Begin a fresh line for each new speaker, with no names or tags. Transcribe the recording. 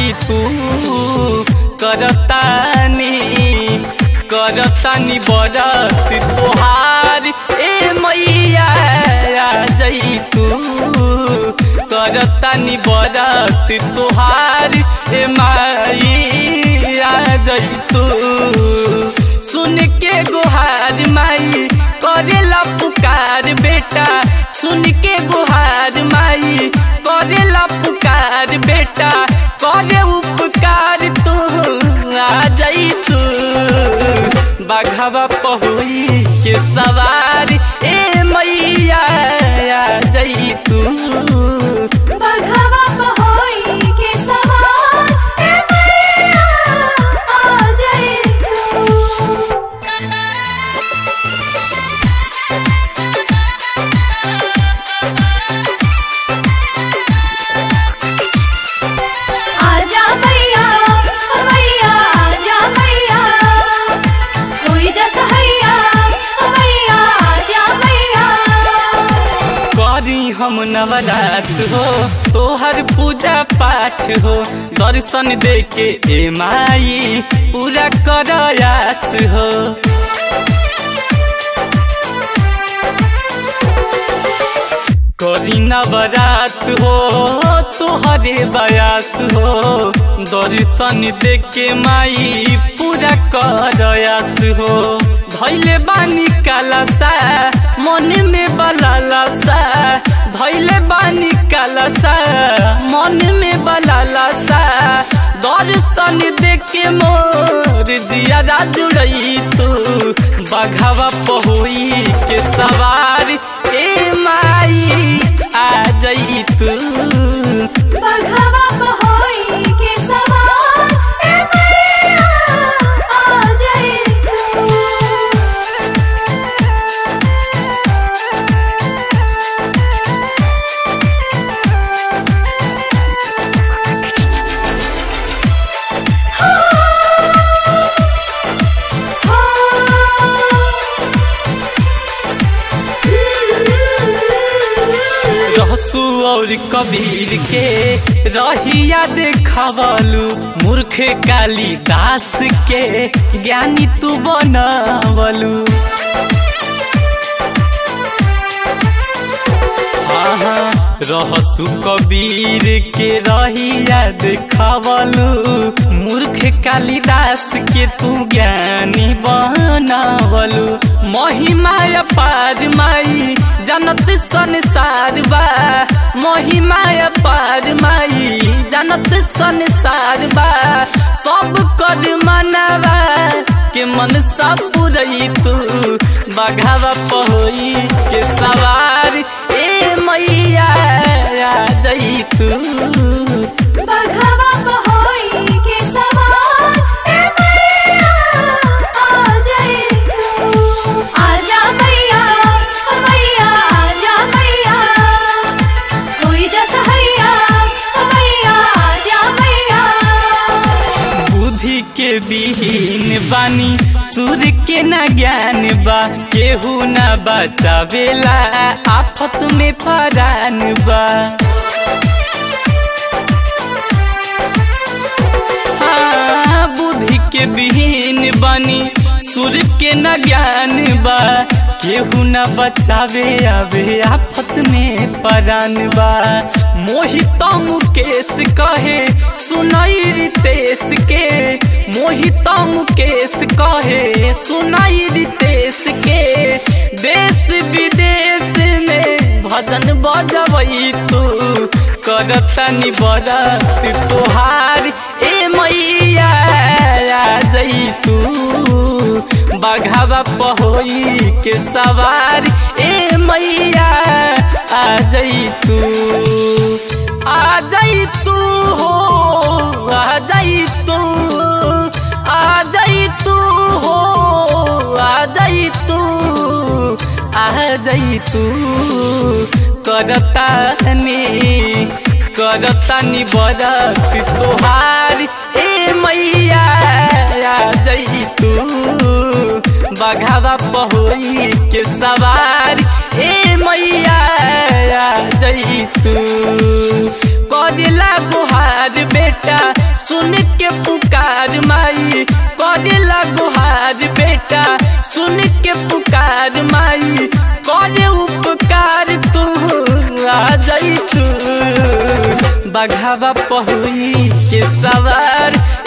जई तू करतानी करतानी बरत तोहार ए मैया आ जई तू करतानी बरत तोहार ए माई आ जई तू सुन के गुहार माई करेला पुकार बेटा सुन के गुहार माई करेला पुकार बेटा करे उपकार तू आ जाई तू बाघवा पहुई के सवार ए मैया आ जाई तू
बघवा पहोई के सवार ए मैया आ जाए तू आजा मैया मैया आजा मैया कोई जैसा हैया मैया आजा मैया
करी हम नवरात हो तोहर पूजा पाठ हो दर्शन दे के ए माई पूरा करयास हो करी नवरात हो तोहरे बयास हो दर्शन दे के माई पूरा करयास हो धैले बानी कालसा मन में बलालसा धैले बानी कालसा मन में बलालसा दर्शन दे के मोर दिया जुड़ई तू बघावा पहुई के सवार ए माई आ जई तू
बघवा पहोई के सवार ए मैया आ जाए तू
रहसु और कबीर के रहिया देखवलू मूर्ख कालिदास के ज्ञानी तू बनवलू आहा, रहसु कबीर के रहिया देखवलू मूर्ख कालिदास के तू ज्ञानी बनवलू महिमा अपार माई जनत संसार बा महिमा अपार माई जनत संसार बा सब कर मनवा के मन सब पुरई तू बघावा पहोई के सवार ए मैया आ जई तू
बघवा पहोई के सवार ए मैया आ जाए तू आजा मैया मैया आजा मैया कोई जैसा हैया मैया आजा मैया
बुद्धि के विहीन बानी सूर्य के न ज्ञान बा केहू न बचावेला आफत में परान बा हाँ, बुद्धि के विहीन बानी सूर्य के न ज्ञान बा केहू न बचावे आवे आफत में परान बा मोहित मुकेश कहे सुनाई रितेश के मोहित मुकेश कहे सुनाई रितेश के देश विदेश में भजन बजबई तू करतनी बरत तोहार ए मैया आ जई तू बघावा पहोई के सवार ए मैया आ जई तू आ जई तू हो आ जई तू आ जई तू हो आ जई तू आ जई तू करतानी करतानी बरत तोहार ए मैया आ जई तू बघावा पहोई के सवार ए मैया आ जई जई तू करेला गुहार बेटा सुन के पुकार माई करेला गुहार बेटा सुन के पुकार माई करे उपकार तू आ जई तू बघावा पहुई के सवार